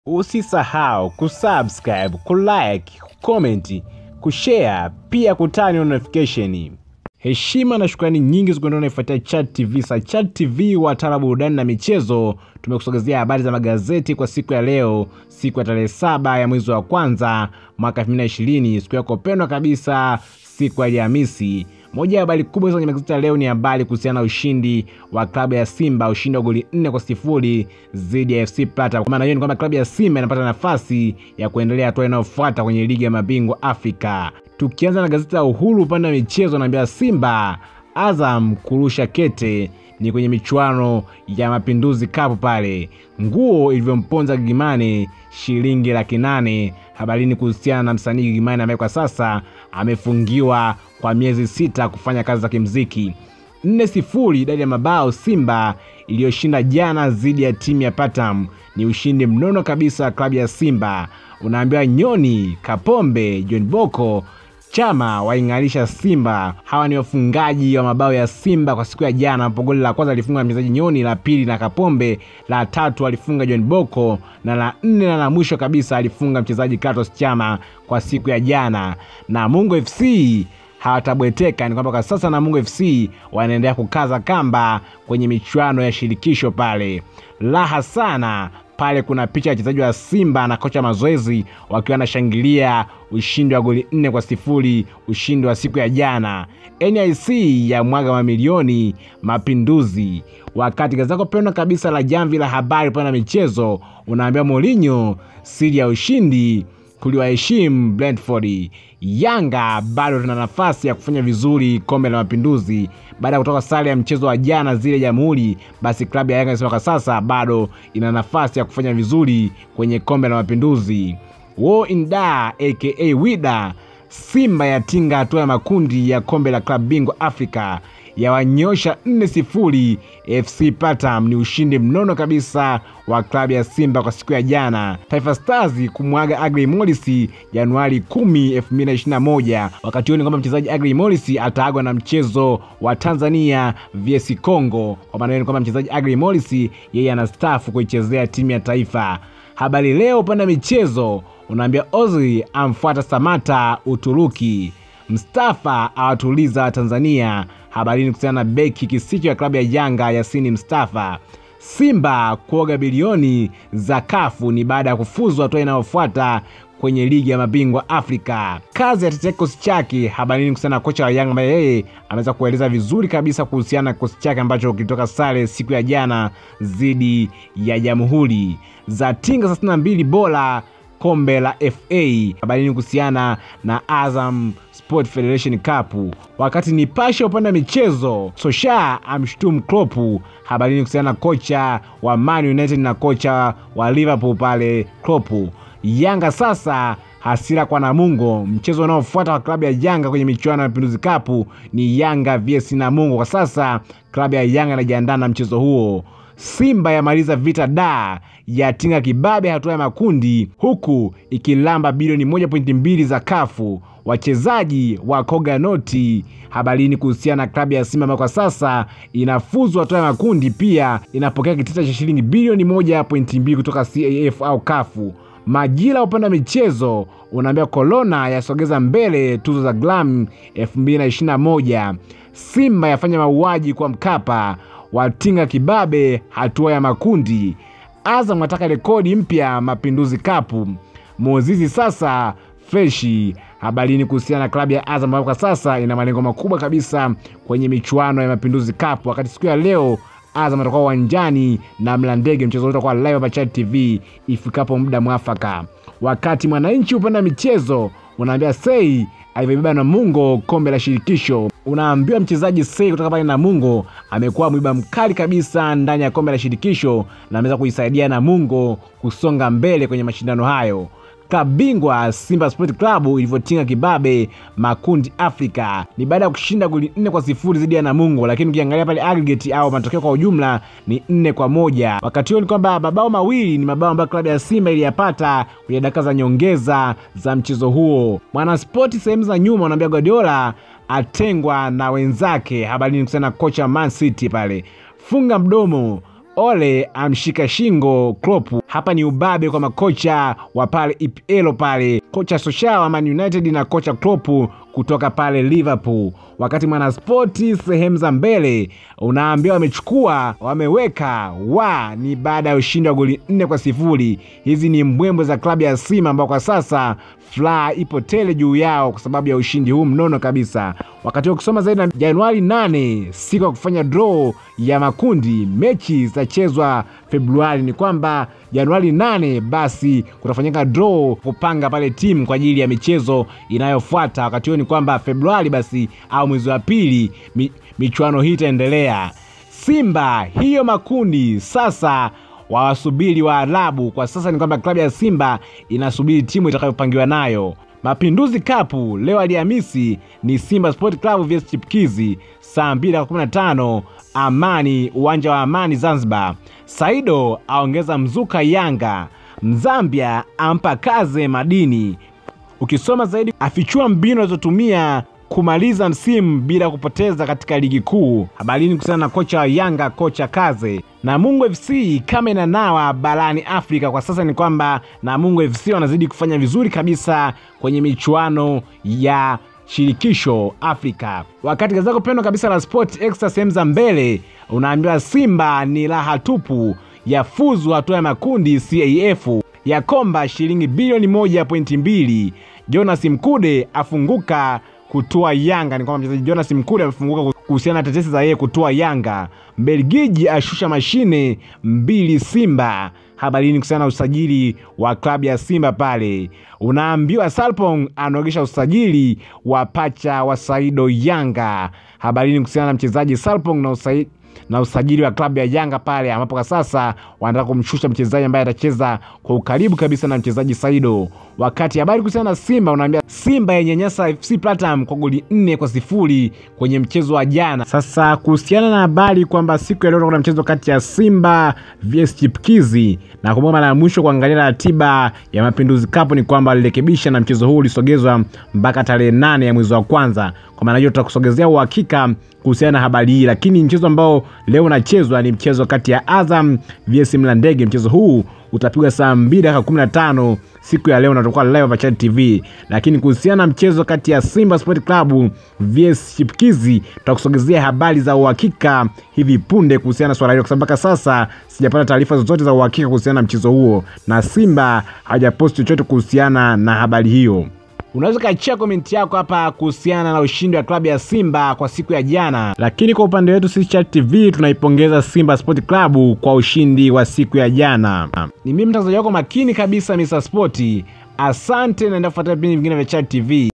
Usisahau kusubscribe, kulike, kucomment, kushare pia kutani notification. Heshima na shukrani nyingi zikuendana naifuatia Chat TV. Sa Chat TV wataalamu burudani na michezo, tumekusogezea habari za magazeti kwa siku ya leo, siku ya tarehe saba ya mwezi wa kwanza mwaka 2020, siku yako pendwa kabisa, siku ya Alhamisi. Moja ya habari kubwa kwenye magazeti ya leo ni habari kuhusiana na ushindi wa klabu ya Simba, ushindi wa goli nne kwa sifuri dhidi ya FC Plata. Kwa maana hiyo ni kwamba klabu ya Simba inapata nafasi ya kuendelea hatua inayofuata kwenye ligi ya mabingwa Afrika. Tukianza na gazeti la Uhuru upande wa michezo, naambia Simba Azam kurusha kete ni kwenye michuano ya Mapinduzi Cup pale, nguo ilivyomponza Gigimane shilingi laki nane. Habarini kuhusiana na msanii Gigimane ambaye kwa sasa amefungiwa kwa miezi sita kufanya kazi za kimziki. nne sifuri idadi ya mabao Simba iliyoshinda jana dhidi ya timu ya Patam ni ushindi mnono kabisa klabu ya Simba. Unaambiwa Nyoni, Kapombe, John Boko Chama waing'arisha Simba. Hawa ni wafungaji wa mabao ya Simba kwa siku ya jana, ambapo goli la kwanza alifunga mchezaji Nyoni, la pili na Kapombe, la tatu alifunga John Boko na la nne na la mwisho kabisa alifunga mchezaji Kratos Chama kwa siku ya jana. Na Mungo FC hawatabweteka, ni kwamba kwa sasa Namungo FC wanaendelea kukaza kamba kwenye michuano ya shirikisho pale. Raha sana pale kuna picha ya wachezaji wa Simba na kocha mazoezi wakiwa wanashangilia ushindi wa goli nne kwa sifuri, ushindi wa siku ya jana. NIC ya mwaga mamilioni Mapinduzi. Wakati gazeti lako pendwa kabisa la Jamvi la Habari upande wa michezo unaambia Mourinho siri ya ushindi kuliwaheshimu Brentford. Yanga bado tuna nafasi ya kufanya vizuri kombe la Mapinduzi baada ya kutoka sare ya mchezo wa jana zile Jamhuri. Basi klabu ya Yanga inasema kwa sasa bado ina nafasi ya kufanya vizuri kwenye kombe la Mapinduzi. Wo Inda aka Wida, Simba yatinga hatua ya makundi ya kombe la klabu bingwa Afrika yawanyosha 4 sifuri FC Platinum. Ni ushindi mnono kabisa wa klabu ya Simba kwa siku ya jana. Taifa Stars kumwaga Agri Morris Januari 10, 2021. Wakati huo ni kwamba mchezaji Agri Morris ataagwa na mchezo wa Tanzania vs Congo. Kwa maana hiyo ni kwamba mchezaji Agri Morris yeye anastaafu kuichezea timu ya taifa. Habari Leo upande wa michezo unaambia Ozil amfuata Samata Uturuki. Mstafa awatuliza Tanzania. Habarini kuhusiana na beki kisicho ya klabu ya Yanga Yasini Mstafa. Simba kuoga bilioni za kafu ni baada ya kufuzwa hatua inayofuata kwenye ligi ya mabingwa Afrika. Kazi ya tetea kikosi chake. Habarini kuhusiana na kocha wa Yanga ambaye yeye ameweza kueleza vizuri kabisa kuhusiana na kikosi chake ambacho kilitoka sare siku ya jana dhidi ya Jamhuri. za tinga 32 bora kombe la FA. Habarini kuhusiana na Azam Sport Federation Cup. Wakati Nipashe upande wa michezo, Sosha amshutumu Klopp. Habarini kuhusiana na kocha wa Man United na kocha wa Liverpool pale Klopp. Yanga sasa hasira kwa Namungo. Mchezo unaofuata wa klabu ya Yanga kwenye michuano ya Mapinduzi Cup ni Yanga vs Namungo. Kwa sasa klabu ya Yanga inajiandaa na mchezo huo. Simba yamaliza vita da yatinga kibabe hatua ya makundi huku ikilamba bilioni 1.2 za kafu. Wachezaji wa koga noti. Habarini kuhusiana na klabu ya Simba ambayo kwa sasa inafuzu hatua ya makundi, pia inapokea kitita cha shilingi bilioni 1.2 kutoka CAF au kafu. Majira upande wa michezo unaambia Corona yasogeza mbele tuzo za Glam 2021. Simba yafanya mauaji kwa Mkapa, watinga kibabe hatua ya makundi. Azam wataka rekodi mpya Mapinduzi Cup. Mozizi sasa freshi. Habarini kuhusiana na klabu ya Azam ambayo kwa sasa ina malengo makubwa kabisa kwenye michuano ya Mapinduzi Cup, wakati siku ya leo Azam atakuwa uwanjani na Mlandege. Mchezo utakuwa live hapa Chat TV ifikapo muda mwafaka. Wakati Mwananchi upande wa michezo unaambia Sei alivyobeba Namungo kombe la shirikisho. Unaambiwa mchezaji Sei kutoka pale Namungo amekuwa mwiba mkali kabisa ndani ya kombe la shirikisho na ameweza kuisaidia Namungo kusonga mbele kwenye mashindano hayo. Klabu bingwa Simba Sport Club ilivyotinga kibabe makundi Afrika ni baada ya kushinda goli nne kwa sifuri dhidi ya Namungo, lakini ukiangalia pale aggregate au matokeo kwa ujumla ni nne kwa moja. Wakati huo ni kwamba mabao mawili ni mabao ambayo klabu ya Simba iliyapata kwenye dakika za nyongeza za mchezo huo. Mwanaspoti sehemu za nyuma unaambia Guardiola atengwa na wenzake. Habari ni kuhusiana na kocha Man City pale, funga mdomo Ole amshika shingo Klopp. Hapa ni ubabe kwa makocha wa pale EPL pale, kocha Solskjaer wa Man United na kocha Klopp kutoka pale Liverpool. Wakati Mwanaspoti sehemu za mbele unaambia wamechukua wameweka wa ni baada ya ushindi wa goli nne kwa sifuri. Hizi ni mbwembwe za klabu ya Simba ambao kwa sasa furaha ipo tele juu yao kwa sababu ya ushindi huu mnono kabisa. Wakati wa kusoma zaidi na Januari 8 siku ya kufanya draw ya makundi, mechi zitachezwa Februari. Ni kwamba Januari 8 basi kutafanyika draw kupanga pale timu kwa ajili ya michezo inayofuata. Wakati huo ni kwamba Februari basi au mwezi wa pili mi, michuano hii itaendelea. Simba hiyo makundi sasa wawasubiri Waarabu. Kwa sasa ni kwamba klabu ya Simba inasubiri timu itakayopangiwa nayo. Mapinduzi Cup leo Alhamisi ni Simba Sport Club vs Chipkizi saa 2:15 Amani, uwanja wa Amani Zanzibar. Saido aongeza mzuka Yanga. Mzambia ampa kaze madini. Ukisoma zaidi, afichua mbinu alizotumia kumaliza msimu bila kupoteza katika ligi kuu. Habarini kuhusiana na kocha wa Yanga, kocha Kaze. Namungo FC kama inanawa barani Afrika kwa sasa ni kwamba Namungo FC wanazidi kufanya vizuri kabisa kwenye michuano ya shirikisho Afrika. Wakati gazeti lako pendwa kabisa la Sport Extra sehemu za mbele unaambiwa Simba ni raha tupu, yafuzu hatua ya makundi CAF, yakomba shilingi bilioni moja pointi mbili. Jonas Mkude afunguka kutoa Yanga. Ni kwamba mchezaji Jonas Mkude amefunguka kuhusiana na tetesi za yeye kutoa Yanga. Mbelgiji ashusha mashine mbili Simba. Habarini kuhusiana na usajili wa klabu ya Simba pale, unaambiwa Salpong anaogesha usajili wa pacha wa Saido Yanga. Habarini kuhusiana na mchezaji Salpong na usajili na usajili wa klabu ya Yanga pale ambapo kwa sasa wanataka kumshusha mchezaji ambaye atacheza kwa ukaribu kabisa na mchezaji Saido. Wakati habari kuhusiana na Simba unaambia Simba yenyanyasa FC Platinum kwa goli nne kwa sifuri kwenye mchezo wa jana. Sasa kuhusiana na habari kwamba siku ya leo kuna mchezo kati ya Simba vs Chipkizi na kumbuka, mara ya mwisho kuangalia ratiba ya Mapinduzi Cup ni kwamba walirekebisha na mchezo huu ulisogezwa mpaka tarehe nane ya mwezi wa kwanza. Kwa maana hiyo tutakusogezea uhakika kuhusiana na habari hii, lakini mchezo ambao leo unachezwa ni mchezo kati ya Azam vs Mlandege. Mchezo huu utapigwa saa 2 dakika 15 siku ya leo, natakuwa live hapa Chad TV. Lakini kuhusiana na mchezo kati ya Simba Sport Club vs Chipkizi, tutakusogezea habari za uhakika hivi punde kuhusiana na swala hilo, kwa sababu mpaka sasa sijapata taarifa zozote za uhakika kuhusiana na mchezo huo, na Simba hajaposti chochote kuhusiana na habari hiyo. Unaweza ukachia komenti yako hapa kuhusiana na ushindi wa klabu ya Simba kwa siku ya jana. Lakini kwa upande wetu sisi Chat TV tunaipongeza Simba Sport Club kwa ushindi wa siku ya jana. Ni mimi mtangazaji wako makini kabisa Mr. Sport. Asante, naenda kufuatilia vipindi vingine vya Chat TV.